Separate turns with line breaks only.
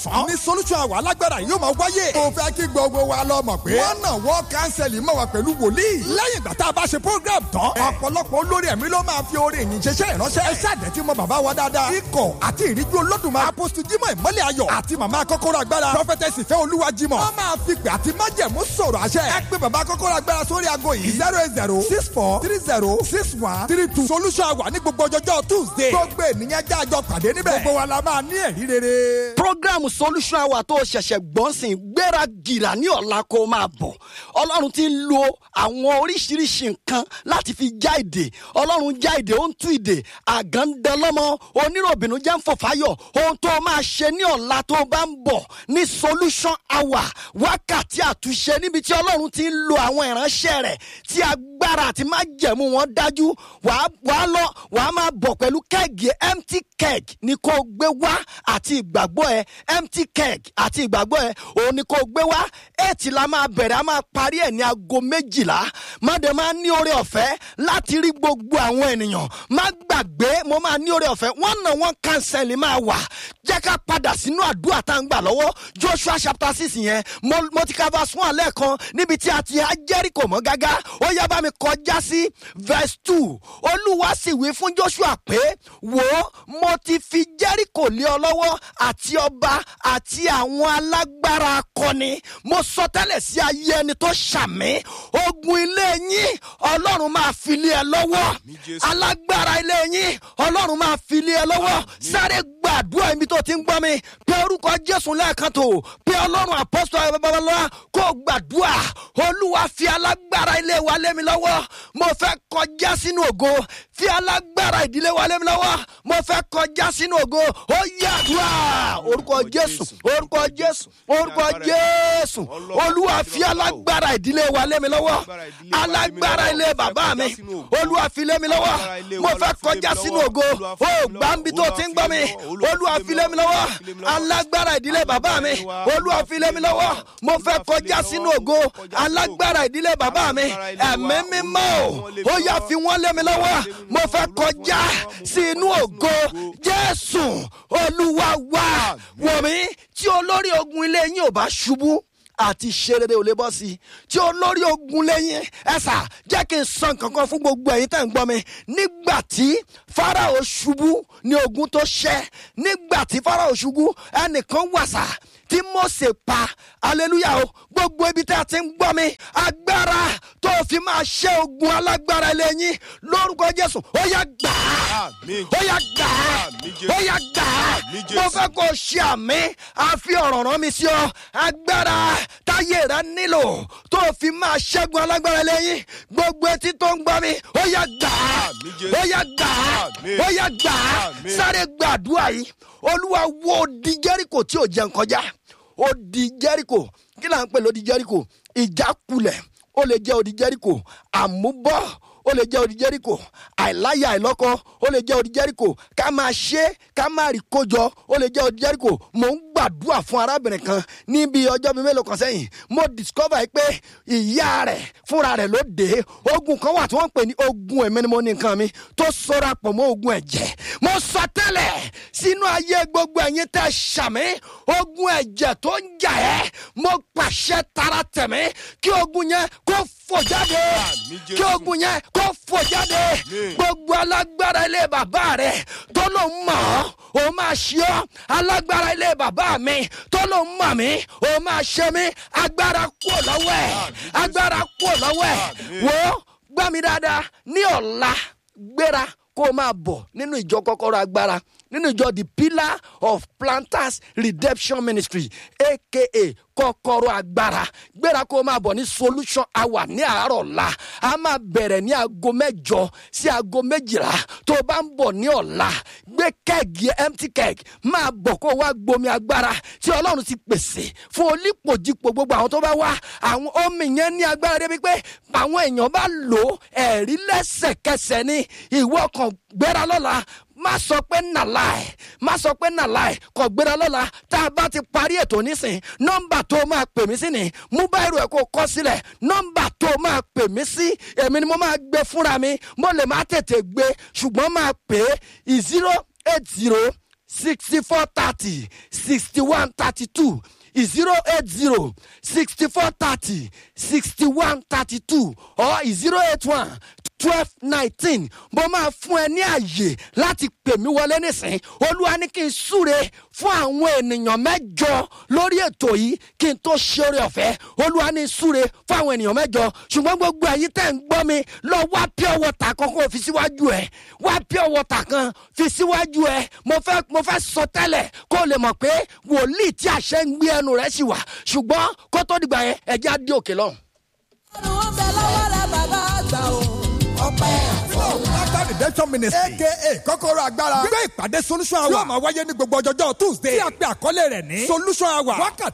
fún. ní solution àwa alágbára yóò máa wáyé. mo fẹ́ kí gbogbo wa lọ mọ̀ pé. wọ́n náà wọ́n kánsẹ̀lì mọ̀ wá pẹ̀lú wòlíì. lẹ́yìn ìgbà tá a bá ṣe program tán. ọ̀pọ̀lọpọ̀ olórí ẹ̀mí ló máa fi orin ìyìn ṣẹṣẹ́ ìránṣẹ́. ẹ ṣáàdẹ̀ tí mo bàbá wa dáadáa. ikọ̀ àti ìríjú olódùmarè. apostu jimoh ìmọ̀lẹ̀ ayọ̀. àti màmá kọ́kọ́rọ́ agbára. prophetess ìfẹ́ olúwa jimoh. wọ́n máa fi pè àti májẹ̀mú sọ̀rọ̀ àṣẹ. ẹ pé bàbá kọ́kọ́rọ́ agbára sórí ago yìí. zero eight zero six four three zero six one three two. solution àwà ní gbogbo ọjọ́jọ́ tuesday. gbogbo ènìyàn jájọ pàdé níbẹ̀. gbogbo wa la máa ní ẹ̀rí rere.
program solution hour tó ṣẹ̀ṣẹ̀ gbọ́n sìn gbéra gìrà ní ọ̀la kó máa bọ̀ ọlọ́run ti ń lo àwọn oríṣiríṣi nǹkan láti fi já ìdè ọlọ́run já ìdè ó ń tú ìdè àgàndẹ́lọ́mọ oníròbìnú jẹ́ ń fọ̀fáyọ̀ ohun tó máa ṣe ní ọ̀la tó bá ń bọ̀ ní solution hour wákàtí àtúnṣe níbi tí ọlọ́run ti ń lo àwọn ìránṣẹ́ rẹ̀ tí agbára àti májẹ̀mú wọn dájú wàá wàá lọ wàá máa bọ̀ pẹ̀lú kẹ́ẹ̀gì empty keg ni kò gbé wá àti ìgbàgbọ́ ẹ empty keg àti ìgbàgbọ́ ẹ òun ni kò gbé wá eight la máa bẹ̀rẹ̀ a máa parí ẹ̀ ní aago méjìlá má dẹ̀ máa ní oore ọ̀fẹ́ láti rí gbogbo àwọn ènìyàn má gbàgbé mo máa ní oore ọ̀fẹ́ wọ́n náà wọ́n cancel máa wà jẹ́ ká padà sínú àdúrà tá à ń gbà lọ́wọ́ joshua chapter six yẹn mo mo ti ka verse one lẹ́ẹ̀kan níbi tí a ti há jẹ́ríkò mọ́ gágá ó yá bá mi kọjá sí verse two olúwa sì wí fún joshua pé wò ó mo ti fi jẹ́ríkò lé ọ lọ́wọ́ àti ọba àti àwọn alágbára akọni mo sọ tẹ́lẹ̀ sí ayé ẹni tó ṣàmì ogun ilé yín ọlọ́run máa fi lé ẹ lọ́wọ́ alágbára ilé yín ọlọ́run máa fi lé ẹ lọ́wọ́ sáré gbàdúrà ibi tó ti ń gbọ́ mi pé orúkọ jésù lẹ́ẹ̀kan tó pé ọlọ́run àpọ́sítọ̀ ayọ̀ babalọ́wọ́ kó gbàdúrà olúwa fi alágbára ilé wa lé mi lọ́wọ́ mo fẹ́ kọjá sínú ògo fi alágbára ìdílé wa lé mi lọ́wọ́ mo fẹ́ kọjá sínú ògo ó yàdúrà orúkọ jésù orúkọ jésù orúkọ jésù olúwa fi alágbára ìdílé wa lé mi lọ́wọ́ alágbára ilé bàbá mi olúwa fi lé mi lọ́wọ́ mo fẹ́ kọjá sínú ògo ó gbàǹbi tó ti ń gbọ́ mi olúwa fi lé mi lọ́wọ́ alágbára ìdílé bàbá mi olúwa fi lé mi lọ́wọ́ mo fẹ́ kọjá sínú ògo alágbára ìdílé bàbá mi ẹ̀mí mímọ́ ó yà fi wọ́n lé mi lọ́wọ́ mo fẹ́ kọjá sínú ògo jésù olúwa wá wọ̀ mí tí olórí ogun ilé yín ò bá ṣubú àti ṣerere ò lè bọ́ sí i tí olórí ogun lẹ́yìn ẹ̀sà jẹ́ kí n san kankan fún gbogbo ẹ̀yin tẹ̀ ń gbọ́ mi nígbà tí farao ṣubú ní ogun tó ṣẹ́ nígbà tí farao ṣubú ẹnìkan wàsà tí mose pa aleluya o gbogbo ibi tí a ti ń gbọ́ mi agbára tó fi máa ṣe ogun alágbára lẹ́yìn lórúkọ jésù ó yá gbà á ó yá gbà á ó yá gbà á mo fẹ́ kó o ṣe àmì àfi ọ̀rọ̀ rán mi sí ọ agbára táyé rẹ nílò tó fi máa ṣẹ́gun alágbára lẹ́yìn gbogbo etí tó ń gbọ́ mi ó yá gbà á ó yá gbà á ó yá gbà á sáré gbàdúrà yìí olúwa wo di jẹ́ríkò tí ò jẹun kọjá ó di jẹ́ríkò kí là ń pè lódi jẹ́ríkò ìjákulẹ̀ ó lè jẹ́ odi jẹ́ríkò àmúbọ́ ó lè jẹ́ odi jẹ́ríkò àìláyà àìlọ́kọ ó lè jẹ́ odi jẹ́ríkò ká máa ṣe ká máa rí kójọ ó lè jẹ́ odi jẹ́ríkò mò ń gbàdúrà fún arábìnrin kan níbi ọjọ́ bíi mélòó kan sẹ́yìn mo discover pé ìyá rẹ̀ fúnra rẹ̀ ló dé ogun kan wà tí wọ́n ń pè ní ogun ẹ̀mí ni mo ní nǹkan mi tó sọra pọ̀ mọ́ ogun ẹ̀jẹ̀ mo sọ tẹ́lẹ̀ sínú ayé gbogbo ẹ̀yin tẹ́ ṣàmì ogun ẹ̀jẹ̀ tó ń jà ẹ́ mo pàṣẹ tara tẹ̀mí kí ogun yẹn kó fò jáde kí ogun yẹn kó fò jáde gbogbo alágbára ilé bàbá rẹ tó ló ń mọ̀ ọ́ ó máa ṣe ọ́ alágbára ilé bàbá mi tó ló ń mọ̀ mí ó máa ṣe mí agbára kúò lọ́wọ́ ẹ̀ agbára kúò lọ́wọ́ ẹ̀ wò ó gbá mi dáadáa ní ọ̀la gbéra kó o máa bọ̀ nínú ìjọ kọ́kọ́rọ́ agbára nínú ìjọ the pillar of planters redemption ministry aka kọ́kọ́rọ́ agbára gbéra kó o máa bọ̀ ní solution hour ní àárọ̀ ọ̀la a máa bẹ̀rẹ̀ ní aago mẹ́jọ sí aago méjìlá tó o bá ń bọ̀ ní ọ̀la gbé kẹ́ẹ̀gì empty keg máa bọ̀ kó o wá gbomi agbára tí ọlọ́run ti pèsè fún olípòjìpò gbogbo àwọn tó bá wá àwọn omi yẹn ní agbára débi pé àwọn èèyàn bá lò ó ẹ̀rí lẹ́sẹ̀kẹsẹ̀ ní ìwọ kan gbéra lọ́la má sọ pé nàlá ẹ má sọ pé nàlá ẹ kò gbéra lọ́la tá a bá ti parí ètò nísìn nọ́mbà tó máa pè mí sí ni mú báyìí ẹ̀ kó kọ́ sílẹ̀ nọ́mbà tó máa pè mí sí èmi ni mo máa gbé fúnra mi mo lè má tètè gbé ṣùgbọ́n máa pè é zero eight zero sixty four thirty sixty one thirty two zero eight zero sixty four thirty sixty one thirty two or zero eight one twelve nineteen mo máa fún ẹ ní àyè láti pè mí wọlé nísìnyí olúwa ní kí n súre fún àwọn ènìyàn mẹ́jọ lórí ètò yìí kí n tó ṣe oore ọ̀fẹ́ olúwa ní súre fún àwọn ènìyàn mẹ́jọ ṣùgbọ́n gbogbo ẹ̀yin tẹ̀ ń gbọ́ mi lọ wá pure water kan kó o fi síwájú ẹ̀ wá pure water kan fi síwájú ẹ̀ mo fẹ́ mo fẹ́ sọ tẹ́lẹ̀ kó o lè mọ̀ pé wòlíì tí àṣẹ ń gbé ẹnu rẹ̀ sì wà ṣùgbọ́n kó tó dìgbà yẹn ẹ̀jẹ̀ á dé òkè lọ́hùn.
ọ̀run ń bẹ lọ́wọ́ rẹ bàbá àgbà o. ọpẹ́
Laughter redemption ministry aka kọ́kọ́rọ́ agbára gbé ìpàdé solution hour yóò máa wáyé ní gbogbo ọjọ́jọ́ tuesday tí a pè àkọlé rẹ̀ ní solution hour wákàtí